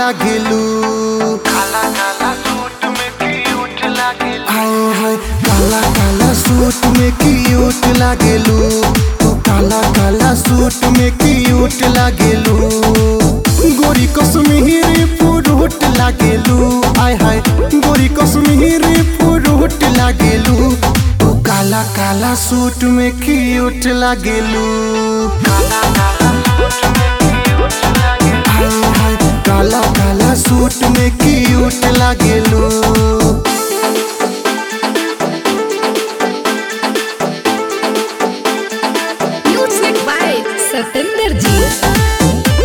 लागेलू काला काला सूट में क्यूट लागेलू हाय हाय काला काला सूट में क्यूट लागेलू तू काला काला सूट में क्यूट लागेलू गोरी कश्मीरी पुरुट लागेलू आय हाय गोरी कश्मीरी पुरुट लागेलू तू काला काला सूट में क्यूट लागेलू काला काला सूट में क्यूट लागेलू हाय हाय काला काला सूट में क्यूट लागेलू Music by Satinder Ji.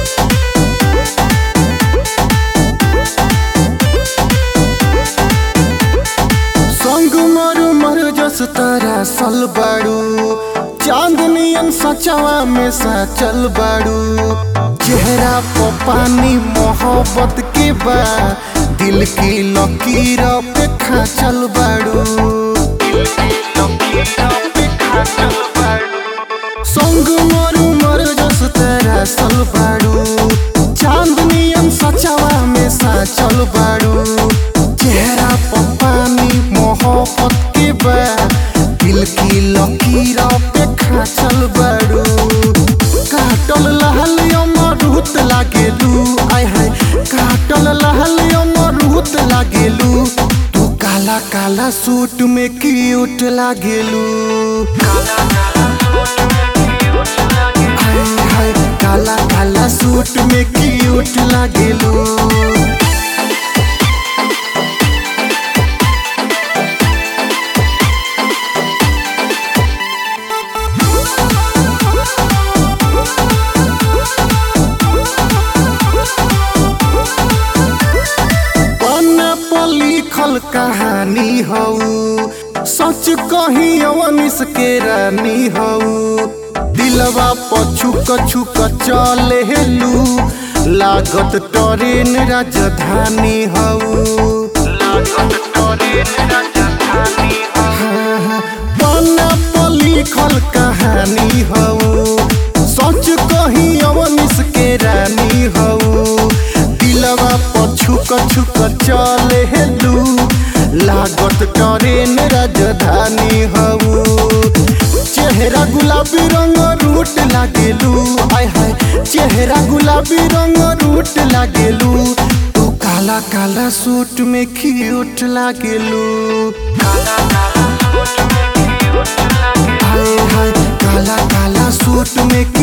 संग मरु मर जस तारा सल बाड़ू चांदनियन सचवा में सचल बाड़ू चेहरा पर पानी मोहब्बत के बा दिल की लकीर पे खाचल बाड़ू संग मरु मर जस तारा सल बाड़ू चांदनियन सचवा में सचल बाड़ू चेहरा पर पानी मोहब्बत के बा दिल की लकीर पे खाचल बाड़ू काटल लहल अमरूत लागेलू आय हाय काटल लहल अमरूत लागेलू तू काला काला सूट में क्यूट लागेलू हाय हाय काला काला सूट में क्यूट लागेलू पन्ना पर लिखल कहानी हऊ सच कही अवनिस के रानी हऊ दिलवा पर छुक छुक चले हेलू लागत ट्रेन राजधानी हऊ पन्ना पर लिखल कहानी हऊ सच कही अवनिस के रानी हऊ दिलवा पर छुक छुक चले हेलू लागत ट्रेन राजधानी हऊ चेहरा गुलाबी रंग रूट लागेलू आय हाय चेहरा गुलाबी रंग रूट लागेलू तू काला काला सूट में क्यूट लागेलू हाय हाय काला काला सूट में